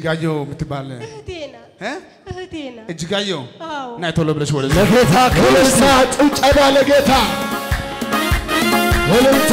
እጅጋየሁ የምትባል እህቴ ናት። እ? እህቴ ናት። እጅጋየሁ አዎ ናይ ቶሎ ብለሽ ወደዚህ ለጌታ ክብርና ጭብጨባ ለጌታ እልልታ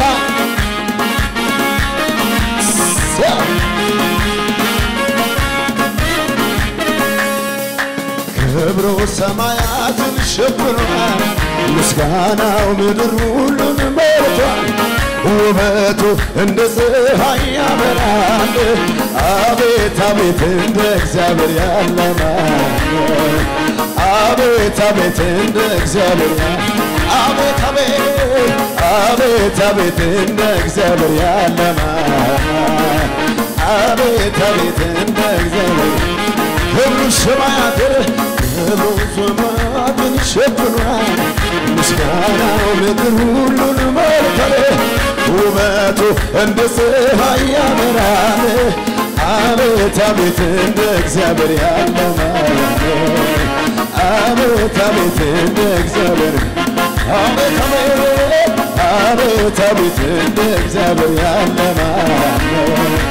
ክብሩ ሰማያትን ሸፍኗል፣ ምስጋናው ምድር ሁሉን ሞልቷል። ውበቱ እንደ ፀሐይ ያበራል። አቤት አቤት እንደ እግዚአብሔር ያለ ማን ነው? አቤት አቤት እንደ እግዚአብሔር ያለ አቤት አቤት አቤት አቤት እንደ እግዚአብሔር ያለ ማን አቤት አቤት እንደ እግዚአብሔር ክብሩ ሰማያትን ክብሩ ሰማያትን ሸፍኗል፣ ምስጋናው ምድር ሁሉን ሞልቷል። ውበቱ እንደ ፀሐይ ያበራል። አቤት አቤት እንደ እግዚአብሔር ያለ ማን ነው? አቤት አቤት እንደ እግዚአብሔር አቤት አቤት አቤት አቤት እንደ እግዚአብሔር ያለ ማን ነው?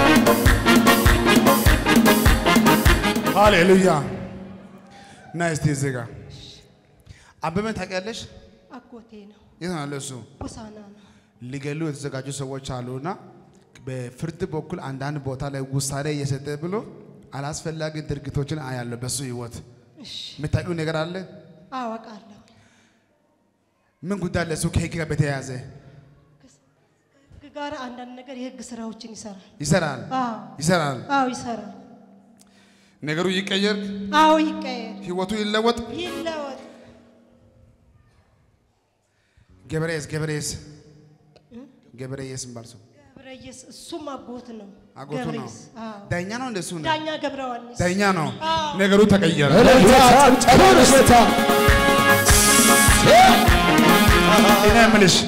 ሃሌሉያ እና እስቲ እዚህ ጋር አበበን ታውቂያለሽ? አጎቴ ነው። የት ነው ያለው እሱ? ሆሳና ነው። ሊገሉ የተዘጋጁ ሰዎች አሉና በፍርድ በኩል አንዳንድ ቦታ ላይ ውሳኔ እየሰጠ ብሎ አላስፈላጊ ድርጊቶችን አያለሁ በሱ ህይወት። እሺ የምታውቂው ነገር አለ? አወቃለሁ። ምን ጉዳይ ለሱ ከህግ ጋር በተያያዘ ህግ ጋር አንዳንድ ነገር የህግ ስራዎችን ይሰራል። ይሰራል አዎ ይሰራል። አዎ ይሰራል። ነገሩ ይቀየር፣ አዎ ይቀየር፣ ህይወቱ ይለወጥ። ይለወጥ። ገበሬስ ገበሬስ ገበሬስ የሚባል ሰው ገብረየስ እሱም አጎት ነው። አጎቱ ነው። ገብረየስ፣ አዎ። ዳኛ ነው እንደሱ ነው። ዳኛ ገብረ ዮሐንስ ዳኛ ነው። አዎ። ነገሩ ተቀየረ። እልልታ ጭብጨባ ለጌታ እኔ የምልሽ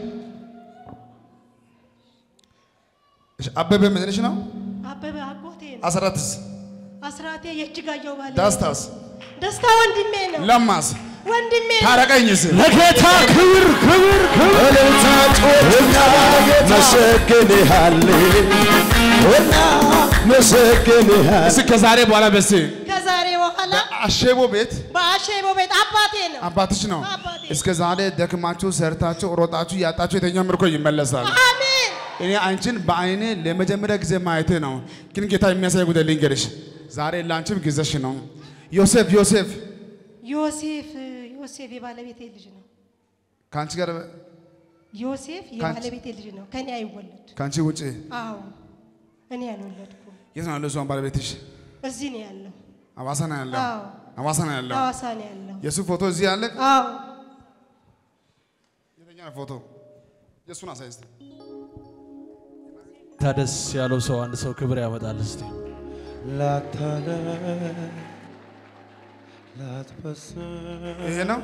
እሺ፣ አበበ ምንሽ ነው? አበበ አጎቴ ነው። አስራትስ አስራቴ የእጅጋየሁ ባለ ዳስታስ ደስታ ወንድሜ ነው። ለማስ ወንድሜ ነው። ታረቀኝስ ለጌታ ክብር ክብር ክብር እልልታ ጩኸትና መሰግንሃል እና መሰግንሃል እስኪ ከዛሬ በኋላ በስ ከዛሬ በኋላ አሼቦ ቤት በአሼቦ ቤት አባቴ ነው። አባትሽ ነው። አባቴ። እስከ ዛሬ ደክማችሁ ሰርታችሁ ሮጣችሁ ያጣችሁ የተኛው ምርኮ ይመለሳል። አሜን። እኔ አንቺን በአይኔ ለመጀመሪያ ጊዜ ማየቴ ነው። ግን ጌታ የሚያሳይ ጉዳይ ልንገርሽ፣ ዛሬ ለአንቺም ጊዜሽ ነው። ዮሴፍ ዮሴፍ ዮሴፍ ዮሴፍ የባለቤቴ ልጅ ነው። ከአንቺ ጋር ዮሴፍ የባለቤቴ ልጅ ነው። ከኔ አይወለድ። ከአንቺ ውጭ አዎ እኔ ያልወለድኩም። የት ነው ያለው? እሷን ባለቤትሽ እዚህ ነው ያለው። አዋሳ ነው ያለው። አዎ አዋሳ ነው ያለው። ሐዋሳ ነው ያለው። የእሱ ፎቶ እዚህ ያለ አዎ የተኛ ፎቶ የእሱን አሳይ እስቲ። ታደስ ያለው ሰው አንድ ሰው ክብር ያመጣል እስቲ ላታለ ላትበስም ይሄ ነው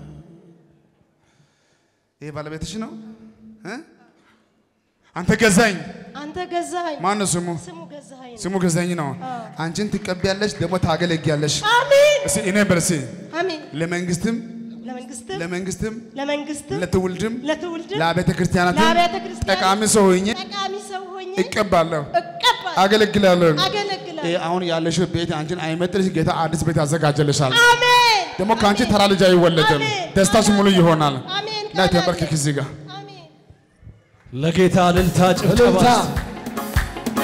ይሄ ባለቤትሽ ነው እ? አንተ ገዛኝ አንተ ገዛኸኝ። ማን ነው ስሙ? ስሙ ገዛኸኝ ነው። ስሙ ገዛኝ ነው። አዎ። አንቺን ትቀቢያለሽ ደግሞ ታገለግያለሽ። አሜን እስቲ እኔ በርሲ አሜን። ለመንግስትም ለመንግስትም ለመንግስትም ለመንግስትም ለትውልድም ለትውልድም ለአብያተ ክርስቲያናትም ለአብያተ ክርስቲያናት ጠቃሚ ሰው ሆኜ ጠቃሚ ሰው ሆኜ እቀባለሁ፣ እቀባለሁ፣ አገለግላለሁ። አገለግላለሁ። ይሄ አሁን ያለሽው ቤት አንቺን አይመጥልሽ። ጌታ አዲስ ቤት ያዘጋጀልሻል። አሜን ደግሞ ከአንቺ ተራ ልጅ አይወለድም። አሜን። ደስታሽ ሙሉ ይሆናል። አሜን። ና ተንበርክክ እዚህ ጋር አሜን። ለጌታ እልልታ ጭብጨባ እልልታ እስቲ።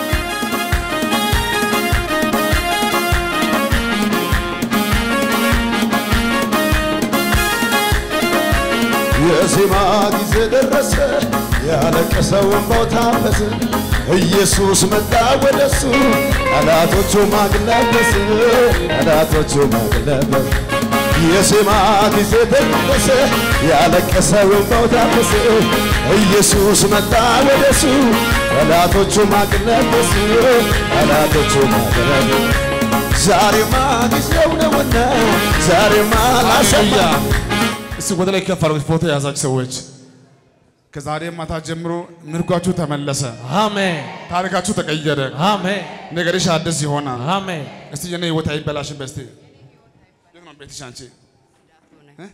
የዜማ ጊዜ ደረሰ፣ ያለቀሰው እንባው ታፈሰ። ኢየሱስ መጣ ወደሱ፣ ጠላቶቹ ማግለበስ፣ ጠላቶቹ ማግለበስ። የዜማ ጊዜ ደረሰ፣ ያለቀሰው እንባው ታፈሰ። ኢየሱስ መጣ ወደሱ፣ ጠላቶቹ ማግለበስ፣ ጠላቶቹ ማግለበስ። ዛሬማ ጊዜው ነውና ዛሬማ ላሰማ እስቲ ወደ ላይ ከፍ አድርጉት። ፎቶ የያዛችሁ ሰዎች ከዛሬ ማታ ጀምሮ ምርጓችሁ ተመለሰ፣ አሜን ታሪካችሁ ተቀየረ፣ አሜን ነገርሽ አዲስ ይሆናል። አሜን እስቲ የኔ ህይወት አይበላሽም። በስቲ የት ነው ቤትሽ አንቺ? እ?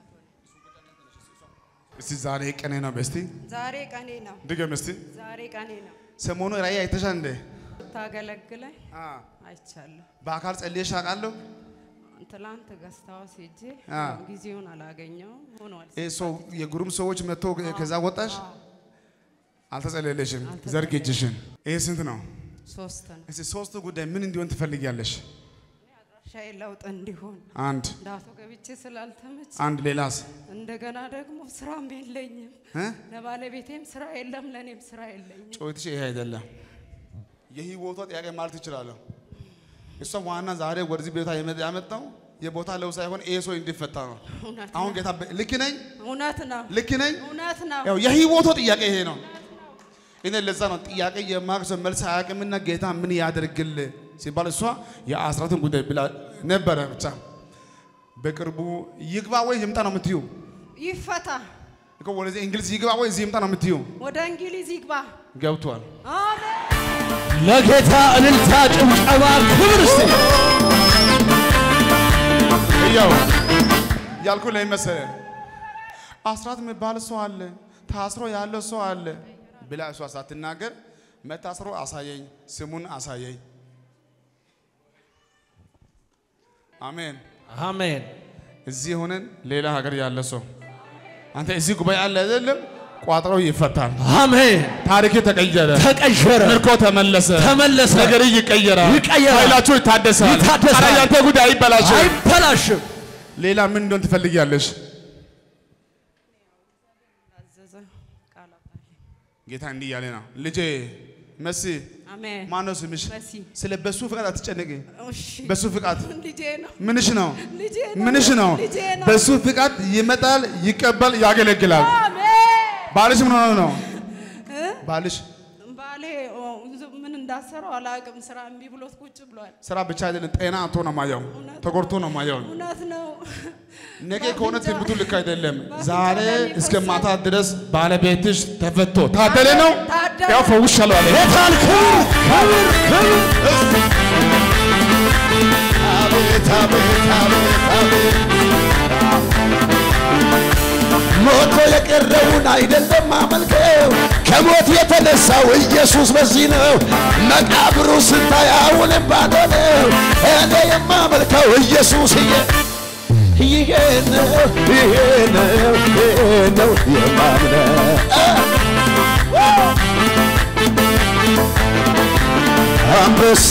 እስቲ ዛሬ ቀኔ ነው። በስቲ ዛሬ ቀኔ ነው። ድገም እስቲ። ዛሬ ቀኔ ነው። ሰሞኑ ራእይ አይተሻል እንዴ? ታገለግለኝ አ፣ አይቻለሁ። በአካል ጸልየሽ አውቃለሁ። ትላንት ገስታውስ ሄጄ አ። ጊዜውን አላገኘውም ሆኗል። ይህ ሰው የጉሩም ሰዎች መጥቶ ከዛ ወጣሽ አልተጸለየልሽም። አልተጸለየልኝም። ዘርግ እጅሽን። ይህ ስንት ነው? ሶስት ነው እስቲ ሶስቱ ጉዳይ ምን እንዲሆን ትፈልጊያለሽ? ሻይ ለውጥ እንዲሆን አንድ ዳቶ ገብቼ ስላልተመች አንድ ሌላስ እንደገና ደግሞ ስራም የለኝም። እ? ለባለቤቴም ስራ የለም፣ ለእኔም ስራ የለኝም። ጮትሽ ይሄ አይደለም። የህይወቷ ጥያቄ ማለት ትችላለሁ። እሷ ዋና ዛሬ ወደዚህ ቤታ የመ- ያመጣው የቦታ ለው ሳይሆን ይሄ ሰው እንዲፈታ ነው። እውነት አሁን ነው። ጌታ በ- ልክ ነኝ እውነት ነው። ልክ ነኝ። እውነት ነው። ያው የህይወቷ ጥያቄ ይሄ ነው። እኔ ለዛ ነው ጥያቄ የማያውቅ ሰው መልስ አያውቅምና ጌታ ምን ያደርግል ሲባል እሷ የአስራትን ጉዳይ ብላ ነበረ። ብቻ በቅርቡ ይግባ ወይ ይምጣ ነው የምትዩ ይፈታ፣ እኮ ወደዚህ እንግሊዝ ይግባ ወይ እዚህ ይምጣ ነው የምትዩ። ወደ እንግሊዝ ይግባ። ገብቷል። አሜን። ለጌታ እልልታ፣ ጭብጨባ፣ ክብር እስቲ ያው ያልኩ ላይ መሰለህ አስራት የሚባል ሰው አለ፣ ታስሮ ያለ ሰው አለ ብላ እሷ ሳትናገር መታስሮ አሳየኝ፣ ስሙን አሳየኝ። አሜን። አሜን። እዚህ ሆነን ሌላ ሀገር ያለ ሰው አንተ እዚህ ጉባኤ አለ አይደለም? ቋጥሮ ይፈታል። አሜን። ታሪክ ተቀየረ፣ ተቀየረ፣ ምርኮ ተመለሰ፣ ተመለሰ፣ ነገር ይቀየራል፣ ይቀየራል፣ ኃይላችሁ ይታደሳል። ይታደሳል። ኧረ ያንተ ጉዳይ አይበላሽም። አይበላሽም። ሌላ ምን እንደሆን ትፈልጊያለሽ? ታዘዘ ቃላት አለኝ። ጌታ እንዲህ እያለ ነው፣ ልጄ መሲ አሜን። ማነው ስምሽ? መሲ። ስለ በሱ ፍቃድ አትጨነቂ። እሺ፣ በሱ ፍቃድ ልጄ ነው። ምንሽ ነው? ልጄ ነው። ምንሽ ነው? ልጄ ነው። በሱ ፍቃድ ይመጣል፣ ይቀበል፣ ያገለግላል። አሜን። ባልሽ ምን ሆነ ነው? እ? ባልሽ ባሌ ኦ፣ ምን እንዳሰረው አላውቅም። ስራ እምቢ ብሎት ቁጭ ብሏል። ስራ ብቻ አይደለም፣ ጤና አጥቶ ነው ማየው፣ ተጎድቶ ነው ማየው። እውነት ነው። ነገ ከሆነ በአፍንጫ- ትንቢቱ ልክ አይደለም። በአፍንጫ ዛሬ ላይ እስከ ይፈሳል። ማታ ድረስ ባለቤትሽ ተፈቶ ታደለ ነው። ታደለ። ያው ፈውሻለሁ አለ። ጌታን ክብር ክብር ክብር አቤት አቤት አቤት አቤት ሞቶ የቀረውን አይደለም አመልከው ከሞት የተነሳው ኢየሱስ በዚህ ነው። መቃብሩ ስታይ አሁንም ባዶ ነው። እኔ የማመልከው ኢየሱስ ይሄ ይሄ ነው ይሄ ነው ይሄ ነው የማምነው አንበሳ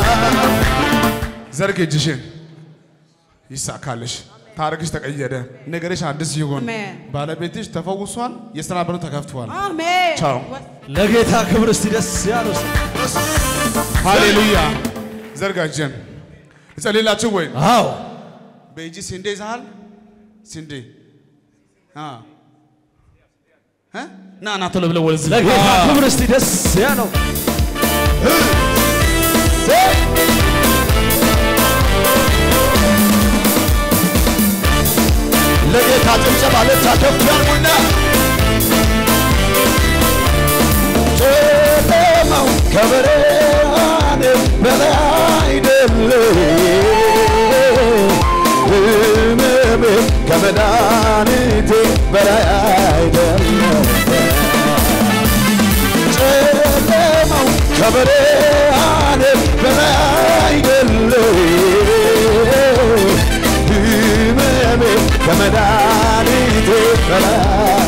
ዘርግ እጅሽን፣ ይሳካልሽ። ታሪክሽ ተቀየረ። ነገርሽ አዲስ ይሁን። አሜን። ባለቤትሽ ተፈውሷል። የስራ በር ተከፍቷል። አሜን። ቻው። ለጌታ ክብር እስቲ ደስ ያለው ሰው ሃሌሉያ። ዘርጋ እጅን። እጸልላችሁ ወይ አዎ በእጅ ስንዴ ይዘሃል? ስንዴ አ እ? ና ና ቶሎ ብለህ ወደዚህ ለጌታ አ። ክብር እስቲ ደስ ያለው ለጌታ ጭብጨባ ለታ ከፍ ያርጉና ጨለማው ከብርሃን በላይ አይደለም፣ ሕመሜ ከመድኃኒቴ በላይ አይደለም። ጨለማው ከብርሃን በላይ አይደለም፣ ሕመሜ ከመድኃኒቴ በላይ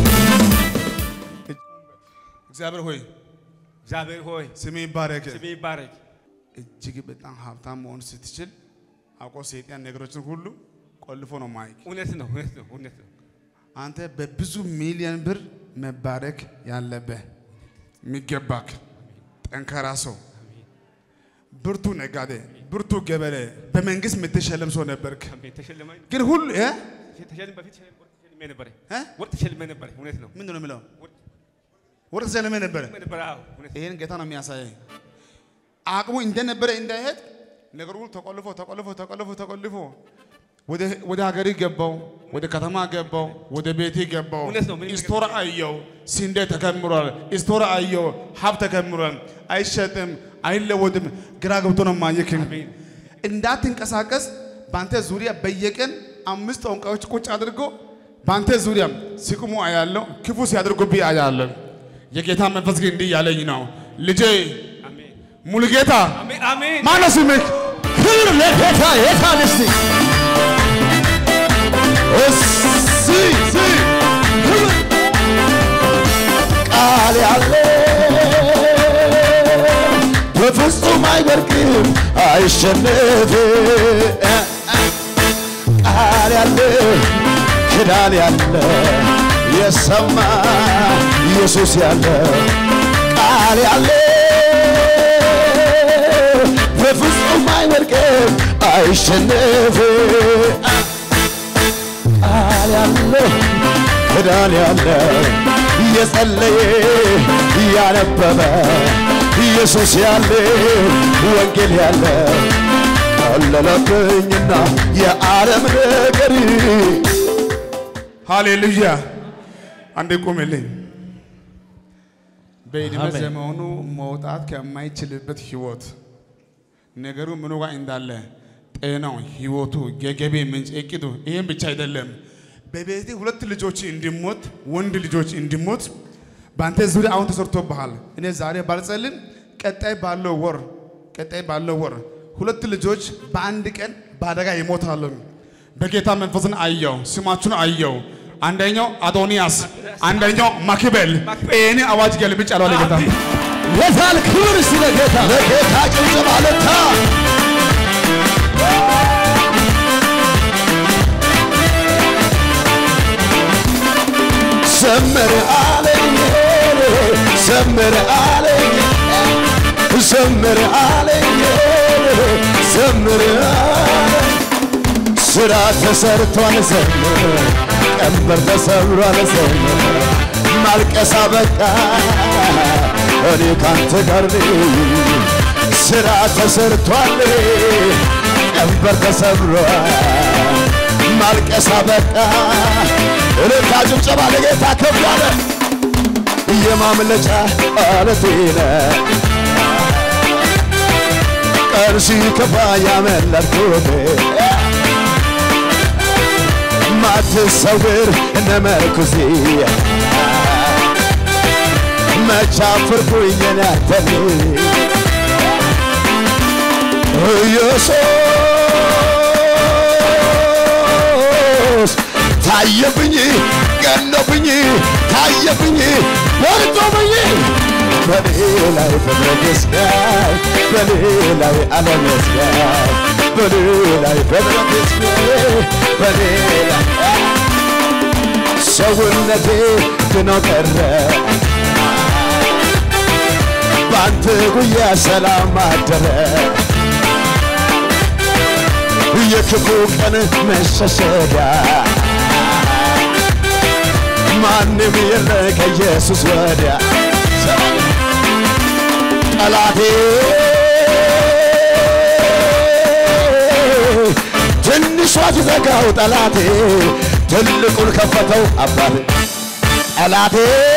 እግዚአብሔር ሆይ እግዚአብሔር ሆይ ስሜ ይባረክ። ስሜ ይባረክ። እጅግ በጣም ሀብታም መሆን ስትችል አውቆ ሰይጣን ነገሮችን ሁሉ ቆልፎ ነው ማይክ። እውነት ነው፣ እውነት ነው፣ እውነት ነው። አንተ በብዙ ሚሊዮን ብር መባረክ ያለብህ የሚገባክ ጠንካራ ሰው፣ ብርቱ ነጋዴ፣ ብርቱ ገበሬ፣ በመንግስት የምትሸለም ሰው ነበርክ። አሜን። ተሸልማኝ ግን ሁሉ እ? ተሸልም በፊት ተሸልም- ወርቅ ተሸልሜ ነበረ። እ? ወርቅ ተሸልሜ ነበረ። እውነት ነው። ምንድን ነው የምለው? ወርቅ ወርቅ ተሸልሜ ነበረ። ተሸልሜ ነበረ። አዎ፣ እውነት ነው። ይህን ጌታ ነው የሚያሳየኝ። አቅሙ እንደነበረ እንዳይሄድ ነገሩ ሁሉ ተቆልፎ ተቆልፎ ተቆልፎ ተቆልፎ ወደ ወደ ሀገሪ ገባው፣ ወደ ከተማ ገባው፣ ወደ ቤቴ ገባው። እውነት ነው። ምንም ስቶር አየው፣ ስንዴ ተከምሯል። ስቶር አየው፣ ሀብት ተከምሯል። አይሸጥም፣ አይለወጥም። ግራ ገብቶ ነው ማየክ። አሜን። እንዳትንቀሳቀስ በአንተ ዙሪያ በየቀን አምስት ጠንቋዮች ቁጭ አድርጎ በአንተ ዙሪያ ሲቁሙ አያለው፣ ክፉ ሲያደርጉብህ አያለው። የጌታ መንፈስ ግን እንዲህ ያለኝ ነው ልጄ አሜን። ሙሉጌታ አሜን አሜን ማነው ስምህ? ክብር ለጌታ የታን እስቲ እሲ ክብር ቃል ያለ በፍጹም አይወድቅም አይሸነፍ ቃል ያለ ክዳን ያለ የሰማ ኢየሱስ ያለ ቃል ያለ በፍጹም አይወድቅም አይሸነፍ ቃል ያለ ክዳን ያለ እየጸለየ እያነበበ ኢየሱስ ያለ ወንጌል ያለ አለለብኝና የዓለም ነገር ሃሌሉያ። አንዴ ቁምልኝ። በዕድሜ አሜን። ዘመኑ መውጣት ከማይችልበት ህይወት ነገሩ ምኑ ጋር እንዳለ ጤናው፣ ህይወቱ፣ የገቢ ምንጭ፣ እቅዱ ይህም ብቻ አይደለም። በቤቴ ሁለት ልጆች እንዲሞት ወንድ ልጆች እንዲሞት በአንተ ዙሪያ አሁን ተሰርቶብሃል። እኔ ዛሬ ባልጸልም ቀጣይ ባለው ወር ቀጣይ ባለው ወር ሁለት ልጆች በአንድ ቀን በአደጋ ይሞታሉ። በጌታ መንፈስን አየው፣ ስማችሁን አየው። አንደኛው አዶንያስ፣ አንደኛው ማክቤል። ይህን አዋጅ ገልብጫለሁ አለ ጌታ። የታል ክብር እስቲ ለጌታ ለጌታ ጭብጨባ ለታ ዘምር አለኝ ዘምር አለኝ ዘምር አለኝ ዘምር አለኝ ስራ ተሰርቷል ዘምር ቀንበር ተሰብሯል ዘምር ማልቀሳ በቃ እኔ ካንተ ጋር ነኝ ስራ ተሰርቷል ቀንበር ተሰብሯል ማልቀሳ በቃ እልልታ ጭብጨባ ለጌታ ከፍ ያለ የማምለጫ አለቴ ነህ ቀን ሲከፋ ያመለጥኩት ማትሰውር እነ መርኩዜ መቻፍርኩኝ ናተን ኢየሱስ ታየብኝ ገኖብኝ ታየብኝ ወርዶብኝ በኔ ላይ በመገስጋይ በኔ ላይ አለመስጋይ በኔ ላይ በመገስጋይ በኔ ላይ ሰውነቴ ድኖ ቀረ ባንተ ጉያ ሰላም አደረ የክፉ ቀን መሸሸጊያ ማንም የለ ከኢየሱስ ወዲያ ጠላቴ ትንሿ ሲዘጋው ጠላቴ ትልቁን ከፈተው አባቴ ጠላቴ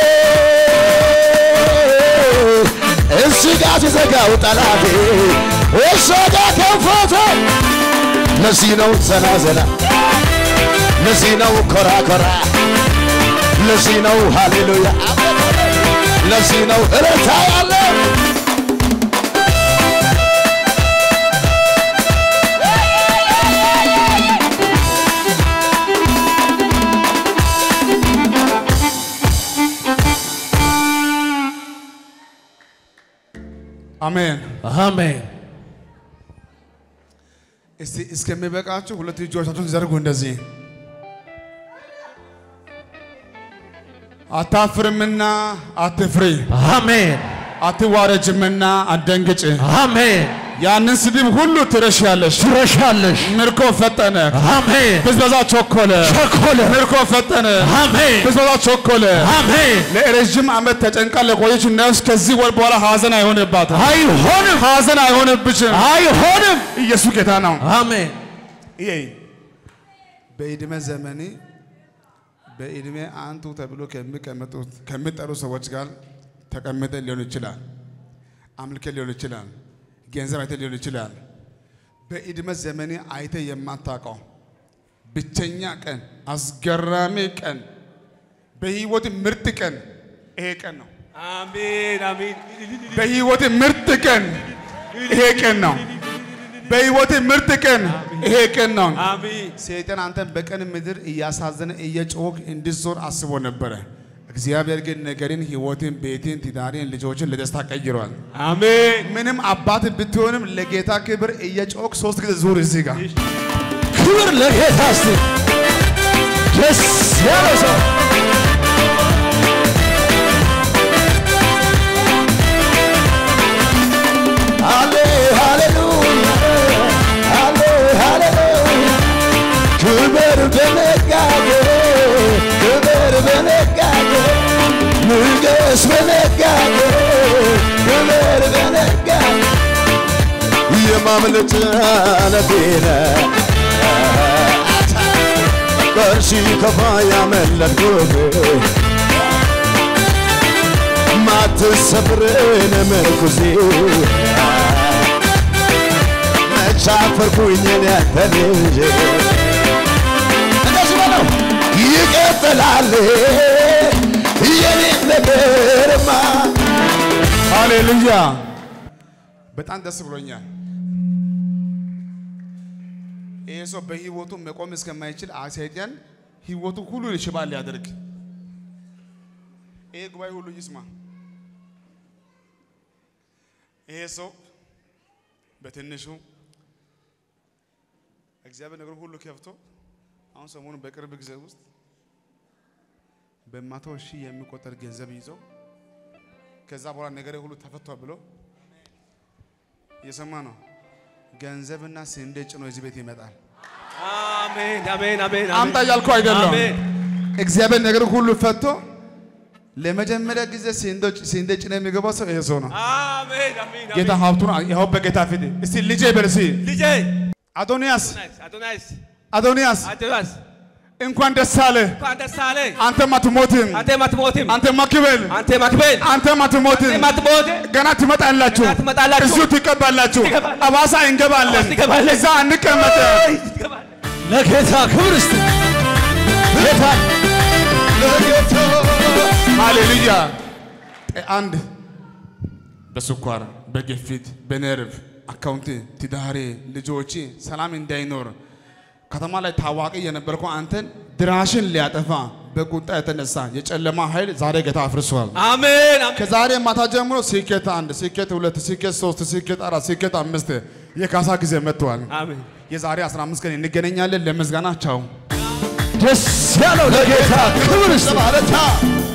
እዚህ ጋር ሲዘጋው ጠላቴ እሷ ጋር ከፈተው ለዚህ ነው ዘና ዘና ለዚህ ነው ኮራ ኮራ ለዚህ ነው ሃሌሉያ ለዚህ ነው እልልታ ያለ አሜን። አሜን እስቲ እስከሚበቃችሁ ሁለት እጆቻችሁን ዘርጉ። እንደዚህ አታፍርምና አትፍሪ፣ አሜን አትዋረጅምና አትደንግጭ። አሜን ያንን ስድብ ሁሉ ትረሻለሽ። ትረሻለሽ ምርኮ ፈጠነ፣ አሜን ብዝበዛ ቸኮለ፣ ቸኮለ ምርኮ ፈጠነ፣ አሜን ብዝበዛ ቸኮለ። አሜን ለረዥም ዓመት ተጨንቃ ለቆየች ነፍስ ከዚህ ወር በኋላ ሐዘን አይሆንባትም፣ አይሆንም ሐዘን አይሆንብሽም። አይሆንም ኢየሱስ ጌታ ነው። አሜን ይሄ በዕድሜ ዘመኔ በዕድሜ አንቱ ተብሎ ከሚቀመጡት ከሚጠሩ ሰዎች ጋር ተቀምጠ ሊሆን ይችላል። አምልከ ሊሆን ይችላል። ገንዘብ አይተ ሊሆን ይችላል። በዕድሜ ዘመኔ አይተ የማታውቀው ብቸኛ ቀን፣ አስገራሚ ቀን፣ በህይወት ምርጥ ቀን ይሄ ቀን ነው። አሜን አሜን በህይወት ምርጥ ቀን ይሄ ቀን ነው። በህይወት ምርጥ ቀን ይሄ ቀን ነው። አሜን ሰይጣን አንተን በቀን ምድር እያሳዘነ እየጮህ እንድትዞር አስቦ ነበረ። እግዚአብሔር ግን ነገርን፣ ህይወትን፣ ቤትን፣ ትዳርን፣ ልጆችን ለደስታ ቀይሯል። አሜን ምንም አባት ብትሆንም ለጌታ ክብር እየጮክ ሶስት ጊዜ ዙር እዚህ ጋር ክብር ለጌታ እስቲ ደስ ያለው ሰው ሃሌ ሃሌሉያ ሃሌ ሃሌሉያ ክብር በነጋገ ክብር በነጋገ ንገስ በነጋገ ክብር በነጋገ የማምለጫ ነቴነ ቀርሺ ከፋ ያመለጥኩት ማትሰብርን ምርኩዜ መቻፈርኩኝን ያንተን ልጅ እንደዚህ በለው ይቀጥላል የኔ ነገርማ ሃሌሉያ። በጣም ደስ ብሎኛል። ይሄ ሰው በህይወቱ መቆም እስከማይችል ሰይጣን ህይወቱ ሁሉ ሽባ ሊያደርግ ይሄ ጉባኤ ሁሉ ይስማ። ይሄ ሰው በትንሹ እግዚአብሔር ነገር ሁሉ ከፍቶ አሁን ሰሞኑን በቅርብ ጊዜ ውስጥ በመቶ ሺህ የሚቆጠር ገንዘብ ይዞ ከዛ በኋላ ነገሬ ሁሉ ተፈቷል ብሎ እየሰማ ነው። ገንዘብና ስንዴ ጭኖ እዚህ ቤት ይመጣል። አሜን አሜን አሜን አምጣ እያልኩ አይደለም። አሜን እግዚአብሔር ነገር ሁሉ ፈቶ ለመጀመሪያ ጊዜ ስንዴ ስንዴ ጭኖ የሚገባው ሰው ይሄ ሰው ነው። አሜን አሜን ጌታ ሀብቱን ይኸው በጌታ ፊት እስቲ ልጄ በል እስቲ ልጄ አዶንያስ አዶናይስ አዶንያስ አዶናይስ እንኳን ደስ አለ። እንኳን ደስ አለ አንተም አትሞትም፣ አንተም አትሞትም አንተም አክበል፣ አንተም አክበል አንተም አትሞትም። አንተም አትሞትም ገና ትመጣላችሁ፣ ገና ትመጣላችሁ። እሱ ትቀባላችሁ። ትገባላችሁ። አባሳ እንገባለን፣ ትገባለን። እዛ እንቀመጥም። ለጌታ ክብር እስቲ ጌታ ለጌታ ሃሌሉያ። አንድ በስኳር በግፊት በነርቭ አካውንት ትዳሬ ልጆች ሰላም እንዳይኖር ከተማ ላይ ታዋቂ የነበርከው አንተን ድራሽን ሊያጠፋ በቁጣ የተነሳ የጨለማ ኃይል ዛሬ ጌታ አፍርሷል። አሜን አሜን ከዛሬ ማታ ጀምሮ ስኬት አንድ፣ ስኬት ሁለት፣ ስኬት ሶስት፣ ስኬት አራት፣ ስኬት አምስት የካሳ ጊዜ መጥቷል። አሜን የዛሬ 15 ቀን እንገናኛለን። ለምስጋና ቻው። ደስ ያለው ለጌታ ክብር እስቲ ማለታ